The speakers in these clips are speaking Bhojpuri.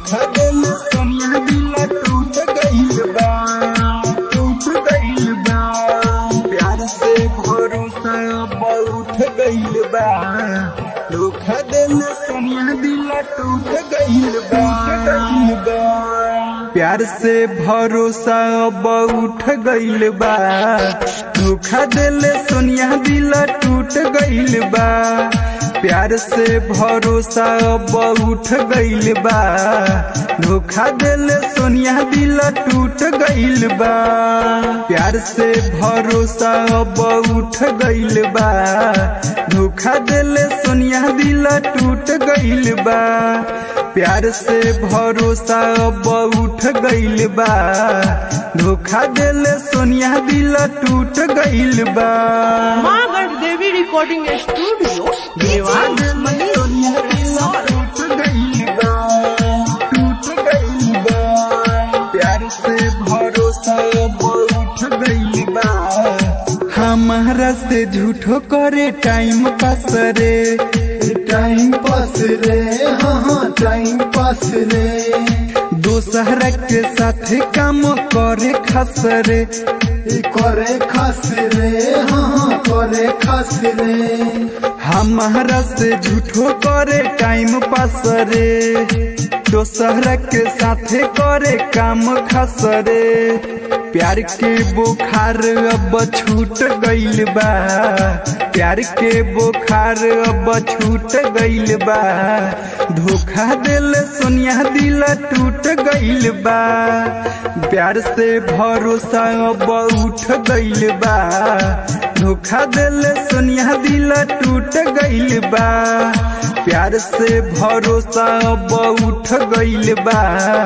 धोखा दिल सोनिया दिल टूट गइल बा टूट गइल बा प्यार से भरोसा अब उठ गइल बा धोखा दिल सोनिया दिल टूट गइल बा गइल बा प्यार से भरोसा अब उठ गइल बा धोखा दिल सोनिया दिल टूट गइल बा प्यार से भरोसा अब उठ गइल बा धोखा दिल सोनिया दिल टूट गइल बा प्यार से भरोसा अब उठ गइल बा धोखा दिल सोनिया दिल टूट गइल बा प्यार से भरोसा अब उठ गइल बा धोखा दिल सोनिया दिल टूट गइल बा माँ गढ़ देवी रिकॉर्डिंग स्टूडियो धोखा देवान दिल मनीष सोनिया दिल टूट गइल बा टूट गइल बा प्यार से भरोसा अब उठ गइल बा हमारा से झूठो करे टाइम पास रे टाइम पास रे हाँ हाँ टाइम पास रे दोसरा के साथ काम करे खास रे ई करे खास रे हाँ हाँ करे खास रे हमारा से झूठो करे टाइम पास रे दोसरा के साथे करे काम खास रे प्यार के बुखार अब छूट गइल बा प्यार के बुखार अब छूट गइल बा धोखा दिल सोनिया दिल टूट गइल बा प्यार से भरोसा अब उठ गइल बा धोखा दिल सोनिया दिल टूट गइल बा प्यार से भरोसा अब उठ गइल बा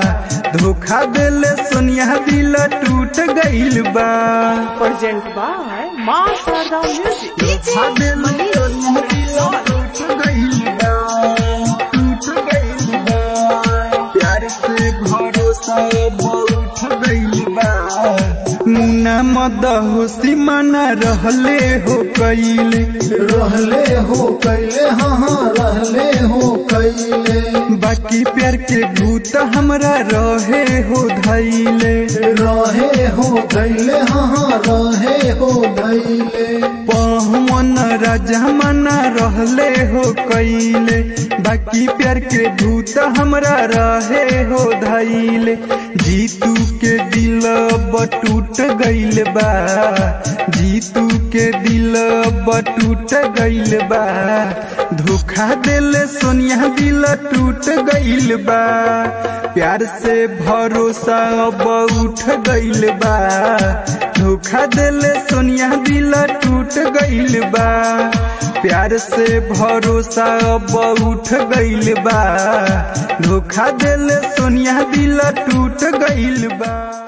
धोखा दिल सोनिया दिल टूट गइल बा प्रेजेंट बाय माँ शारदा म्यूजिक धोखा दिल सोनिया दिल टूट गइल बा टूट गइल बा प्यार से भरोसा अब उठ गइल बा मुन्ना मद होशी मना रहले हो कइले रहले हो कैले हाँ हाँ रहले हो कैले बाकी प्यार के भूत हमरा रहे हो धैले रहे हो गैले हाँ हाँ रहे हो गैले पवन राजा मना रहले हो कैले बाकी प्यार के भूत हमरा रहे हो धैले जीतू के दिल अब टूट गइल बा जीतू के दिल अब टूट गइल बा धोखा दिल सोनिया दिल टूट गइल बा प्यार से भरोसा अब उठ गइल बा धोखा दिल सोनिया दिल टूट गइल बा प्यार से भरोसा अब उठ गइल बा धोखा दिल सोनिया दिल टूट गइल बा